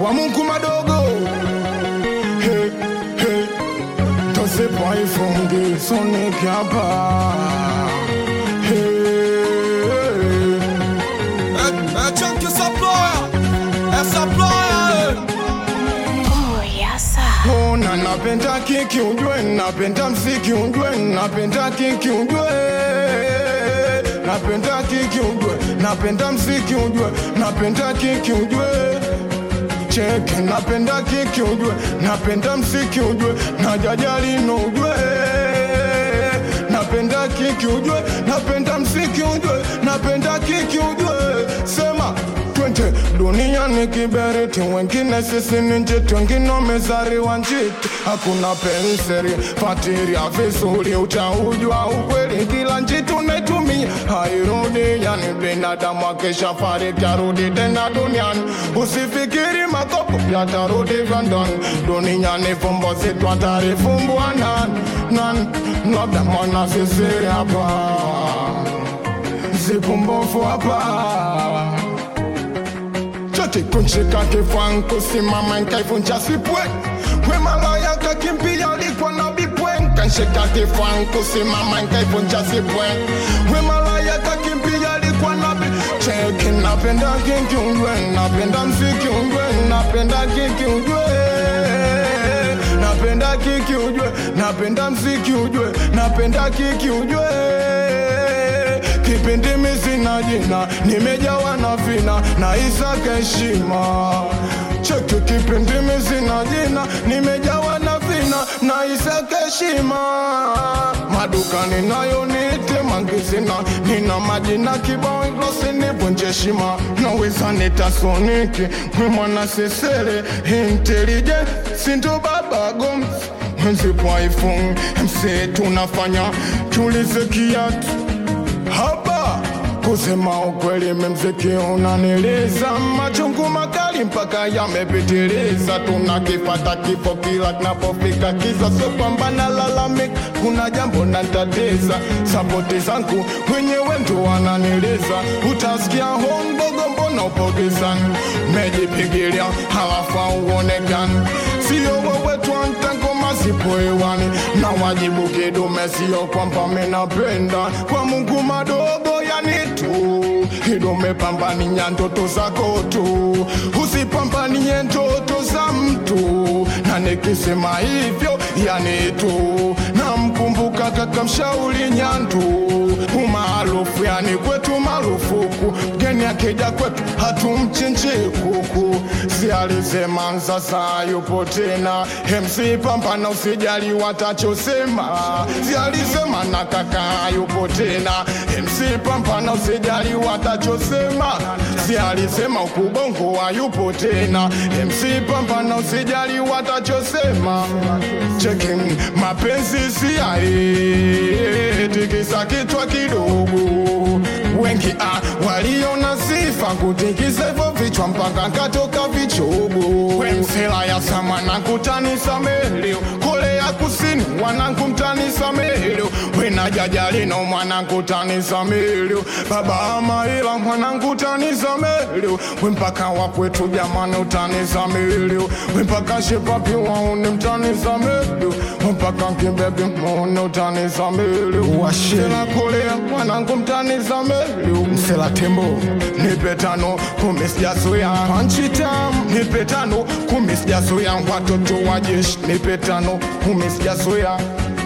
kwa Mungu madogo hey, hey. Tosepa ifungi Sonic hapa hey. Chunky Supplier, é Supplier, Oh, yasa. Ona napenda kiki ujue, napenda mziki ujue, napenda kiki ujue, napenda kiki ujue, napenda mziki ujue, napenda kiki ujue cheke, napenda kiki ujue, napenda mziki ujue, na jajali no ujue napenda kiki ujue, napenda mziki ujue, napenda kiki ujue, sema twende duniani kiberiti, wengine sisi ni njiti, wengine wamezaliwa njiti. Hakuna penseli fatiria vizuri, utaujua ukweli, kila njiti unaitumia hairudi. Yani binadamu akisha fariki arudi tena duniani, usifikiri makopo yatarudi vya ndani duniani, fumbo zetu atarifumbua nani nani, labda mwana sisi hapa zipumbofu hapa chote kunshika kifua kusimama nkaivunja sipwe wemalaya kakimbia alikuwa na bipwe nkanshika kifua kusimama nkaivunja sipwe wemalaya kakimbia alikuwa na bi cheki napenda kinki ujwe napenda mziki ujwe napenda kinki ujwe napenda kiki ujwe napenda mziki ujwe napenda kiki ujwe kipindi misina jina nimejawa na vina na isaka heshima cheki kipindi misina jina nimejawa na vina na isaka heshima madukani nayo nite mangizina nina majina kibao ilosi nivunje heshima naweza nitasoniki mwe mwana sesere intelligent sindo baba goms mwenzipo iphone mse tunafanya tulize kiatu hapa kusema ukweli memziki unaniliza machungu makali mpaka yamepitiliza tunakipata kifo kila kinapofika kiza so kwamba nalalamika kuna jambo natatiza sapoti zangu wenyewe ndo wananiliza utasikia hondogo mbona upogezani mejipigilia halafu auonekani sio wewe twantango masipo hewani na wajibu kidume sio kwamba menapenda kwa mungu madogo yani tu idume pambania ndoto zako tu usipambanie ndoto za mtu na nikisema hivyo yani tu namkumbuka kaka mshauri nyandu umaarufu yani kwetu marufuku mgeni akija kwetu hatumchinji kuku si alisema sasa yupo tena MC pambana usijali watachosema si alisema na kaka yupo tena MC pambana usijali watachosema si alisema ukubongo hayupo tena MC pambana usijali watachosema cheki mapenzi si ae tikisa kichwa kidogo wengi ah, waliona sifa kutikisa hivyo vichwa mpaka katoka vichogo wemsela ya sama na kutanisa melio kole ya kusini wanangu mtanisa melio wena jajalino mwanangu tanisa melio baba amaila mwanangu tanisa melio wempaka wakwetu jamani utanisa melio wempaka shepapi waone mtanisa melio wempaka kibebi mwone utanisa melio washela kolea mwanangu mtanisa melio msela tembo nipe tano kumi sijazoea panchi tam nipe tano kumi sijazoea watoto wa jeshi nipe tano kumi sijazoea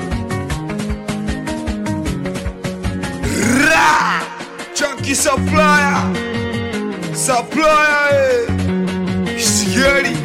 Ra! Chunky Supplier, Supplier, eh. Scary,